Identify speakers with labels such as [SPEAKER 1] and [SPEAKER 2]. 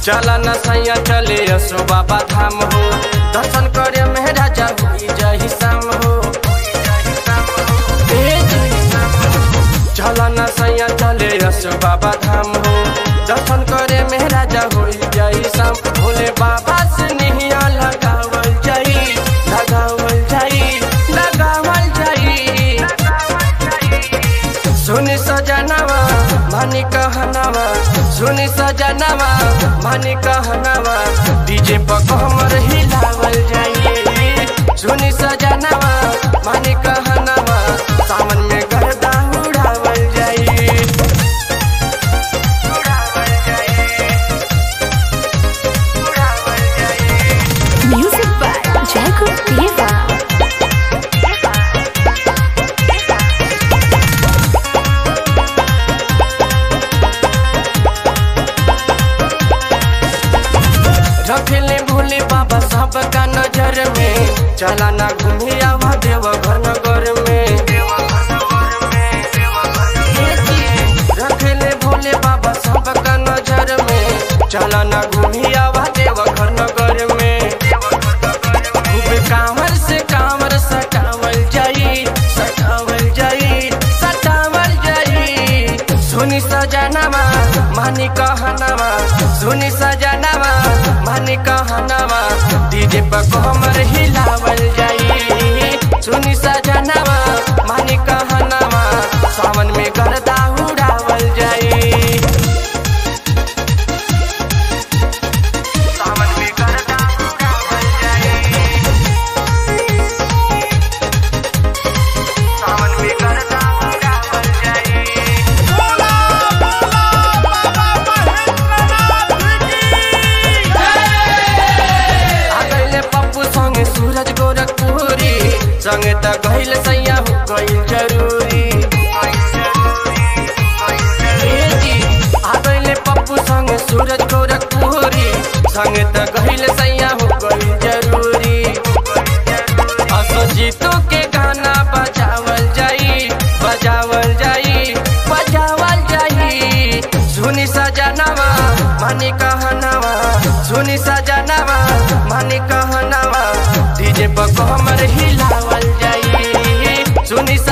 [SPEAKER 1] चला न सैया चले असो बाबा धाम हो दर्शन करे में राजा हुई जही शाम हो ए जही शाम हो। चला न सैया चले असो बाबा धाम हो दर्शन करे में राजा हुई जही शाम भोले बाबा से निहिया लगावल जाई लगावल जाई लगावल जाई सुनी सजनवा मानी कहनवा सुनी सजनवा मानी कहनवा डीजे पर कमर हिलावल जाइए सुनी सजनवा मानी कहनवा सावन में गर्दा उड़ावल जाइए उड़ावल जाइए उड़ावल जाइए
[SPEAKER 2] Music by Jacob Diva.
[SPEAKER 1] रखले भोले बाबा सबका नजर में चला ना घूमे आवा देव घर नगर में रखले भोले बाबा सबका नजर में चला ना घूमे आवा देव घर नगर में खूब कांवर से कांवर सटावल जाई सटावल जाई सटावल जाई सुनी सजनवा मानी कहनवा सुनी सजनवा मानी कहनवा डीजे पर कमर हिलावल जाई सुनी सजनवा मानी कहनवा सावन में गर्दा उड़ावल जाई सावन में गर्दा उड़ावल जाई सावन में गर्दा उड़ावल जाई आ गइले पप्पू संगे सूरज गोरखपुरी संगे त गइल सैया हो गइल जरूरी ए जी, आ गइले पप्पू संगे सूरज गोरखपुरी संगे त गइल सैया हो गइल जरूरी असो जीतो के गाना बजावल जाई बजावल जाई बजावल जाई सुनी सजनवा मानी कहनवा सुनी सजनवा मानी कहनवा डीजे पर कमर हिलावल जाई सुनी